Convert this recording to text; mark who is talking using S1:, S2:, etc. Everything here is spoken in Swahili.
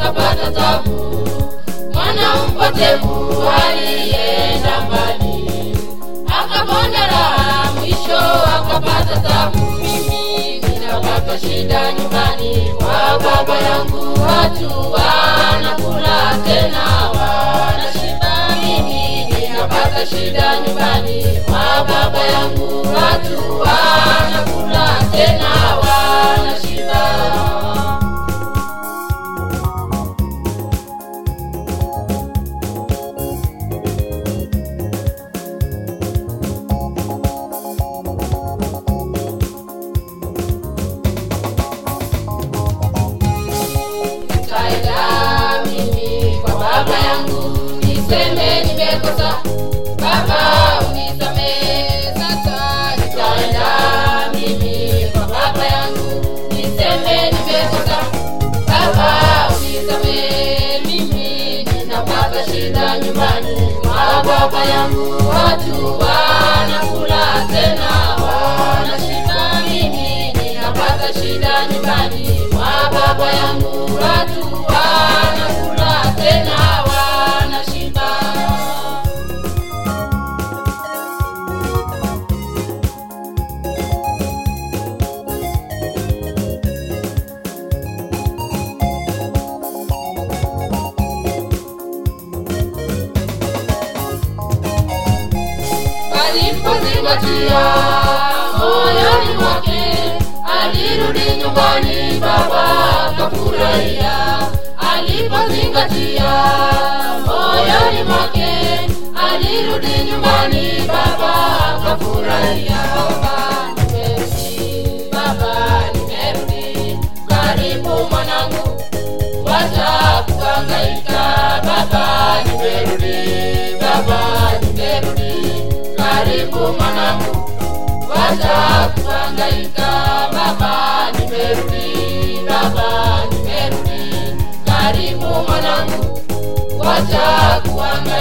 S1: akapata tabu mwana mpotevu alienda mbali akaponda raha mwisho akapata tabu mimi ninapata shida nyumbani kwa baba yangu watu wanakula tena wanashiba mimi ninapata shida nyumbani kwa baba yangu watu wanakula tena wanashiba nitaenda mimi kwa baba yangu niseme nimekosa baba unisamehe sasa nitaenda mimi kwa baba yangu niseme nimekosa baba unisamehe mimi ninapata shida nyumbani mwa baba yangu watu wanakula tena wanashiba mimi ninapata shida nyumbani mwa baba yangu watu wanakula tena wanashiba alipozingatia moyoni mwake alirudi nyumbani baba akafurahia alipozingatia moyoni mwake alirudi nyumbani baba akafurahia baba nimerudi baba nimerudi karibu mwanangu wacha kuhangaika baba nimerudi baba nimerudi karibu mwanangu wacha kuhangaika baba nimerudi baba nimerudi karibu mwanangu wacha kuhangaika